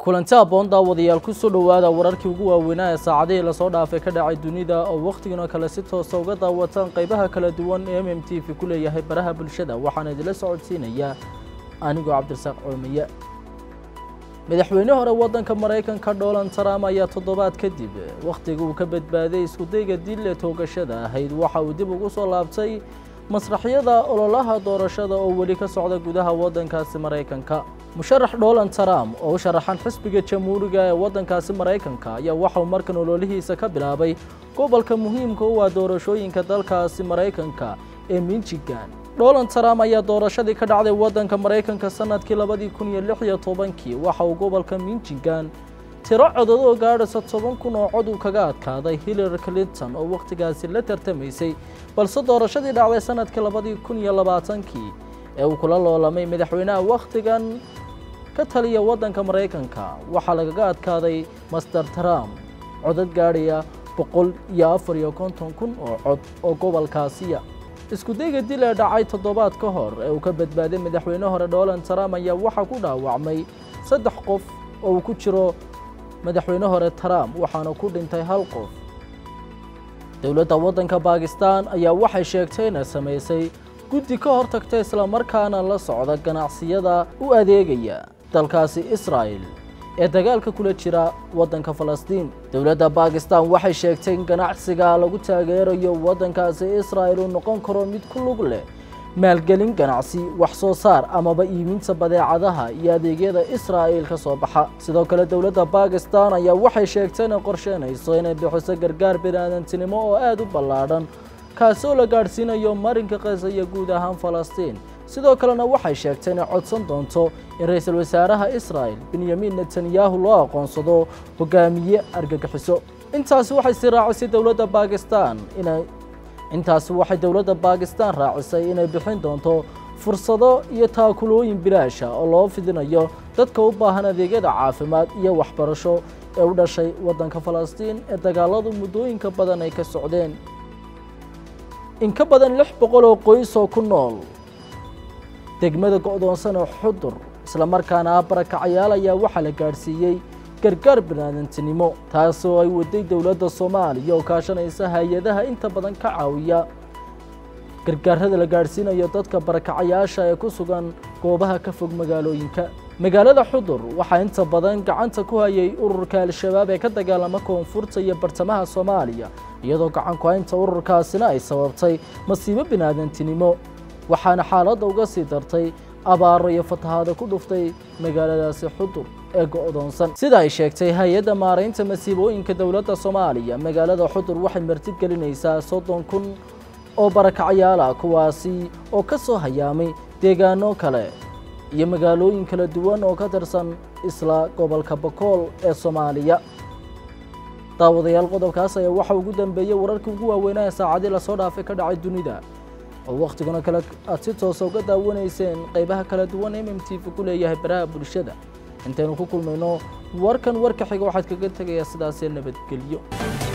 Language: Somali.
kulanti aboon daawadayaal kusoo dhowaada wararkii ugu waaweynaa ee saacadihii lasoo dhaafay ka dhacay dunida oo wakhtigan kale si toosa uga daawataan qaybaha kala duwan ee m m t v ku leeyahay baraha bulshada waxaana idinla socodsiinayaa anigoo cabdirasaaq coomiye madaxweyne hore waddanka maraykanka donald trump ayaa toddobaad kadib wakhtiga uu ka badbaaday iskudayga dil ee toogashada ahayd waxa uu dib ugu soo laabtay masraxyada ololaha doorashada oo weli ka socda gudaha waddankaasi maraykanka musharax donald trump oo u sharaxan xisbiga jamhuuriga ee waddankaasi maraykanka ayaa waxauu markan ololihiisa ka bilaabay gobolka muhiimka u ah doorashooyinka dalkaasi maraykanka ee michigan donald trump ayaa doorashadii ka dhacday waddanka maraykanka sanadkii labadii kun iyo lix iyo tobankii waxa uu gobolka michigan tiro codad oo gaadhaysa toban kun oo cod uu kaga adkaaday hillary clinton oo wakhtigaasi la tartamaysay balse doorashadii dhacday sanadkii labadii kun iyo labaatankii ee uu kula loolamay madaxweynaha wakhtigan ka taliya waddanka maraykanka waxaa lagaga adkaaday master trump codad gaadhaya boqol iyo afar iyo konton kun oo cod oo gobolkaasiya iskudayga dil ee dhacay toddobaad ka hor ee uu ka badbaaday madaxweyne hore donald trump ayaa waxaa ku dhaawacmay saddex qof oo uu ku jiro madaxweyne hore trump waxaana ku dhintay hal qof dowladda waddanka bakistan ayaa waxay sheegtay inay samaysay guddi ka hor tagta islamarkaana la socda ganacsiyada u adeegaya dalkaasi israa'el ee dagaalka kula jira waddanka falastiin dowladda bakistan waxay sheegtay in ganacsiga lagu taageerayo waddankaasi israa'el uu noqon karo mid ku lug leh maalgelin ganacsi wax soo saar amaba iibinta badeecadaha iyo adeegyada israa'il ka soo baxa sidoo kale dowladda bakistan ayaa waxay sheegtay inay qorsheynayso inay bixiso gargaar biniaadantinimo oo aada u ballaadhan kaasoo la gaadhsiinayo marinka kasa iyo guud ahaan falastiin sidoo kalena waxay sheegtay inay codsan doonto in ra-iisul wasaaraha israa'el benyamin netanyahu loo aqoonsado hogaamiye argagixiso intaasi waxay sii raacisay dowladda bakistan inay intaasi waxay dowladda bakistan raacisay inay bixin doonto fursado iyo taakulooyin bilaasha oo loo fidinayo dadka u baahan adeegyada caafimaad iyo waxbarasho ee u dhashay waddanka falastiin ee dagaaladu muddooyinka badan ay ka socdeen in ka badan lix boqol oo qoys oo ku nool degmada go'doonsan ee xudur islamarkaana ah barakacayaal ayaa waxaa la gaadhsiiyey gargaar biniaadantinimo taasoo ay waday dowladda soomaaliya oo kaashanaysa hay-adaha inta badan ka caawiya gargaarada la gaadhsiinayo dadka barakacayaasha ee ku sugan goobaha ka fog magaalooyinka magaalada xudur waxaa inta badan gacanta ku hayay ururka al-shabaab ee ka dagaalama koonfurta iyo bartamaha soomaaliya iyadoo gacan ku-haynta ururkaasina ay sababtay masiibo biniaadantinimo waxaana xaaladda uga sii dartay abaaro iyo fatahaado ku dhuftay magaaladaasi xudur ee go'doonsan sida ay sheegtay hay-adda maaraynta masiibooyinka dowladda soomaaliya magaalada xudur waxay marti gelinaysaa soddon kun oo barakacyaala kuwaasi oo ka soo hayaamay deegaano kale iyo magaalooyin kala duwan oo ka tirsan isla gobolka bakool ee soomaaliya daawadayaal qodobkaas ayaa waxa ugu dambeeyey wararkii ugu waaweynaa ee saacadii lasoo dhaafay ka dhacay dunida oo wakhtigana kale aad si toosa uga daawanayseen qaybaha kala duwan m m t v ku leeyahay baraha bulshada intaynu ku kulmayno warkan warka xiga waxaad kaga tegayaa sidaasee nabadgelyo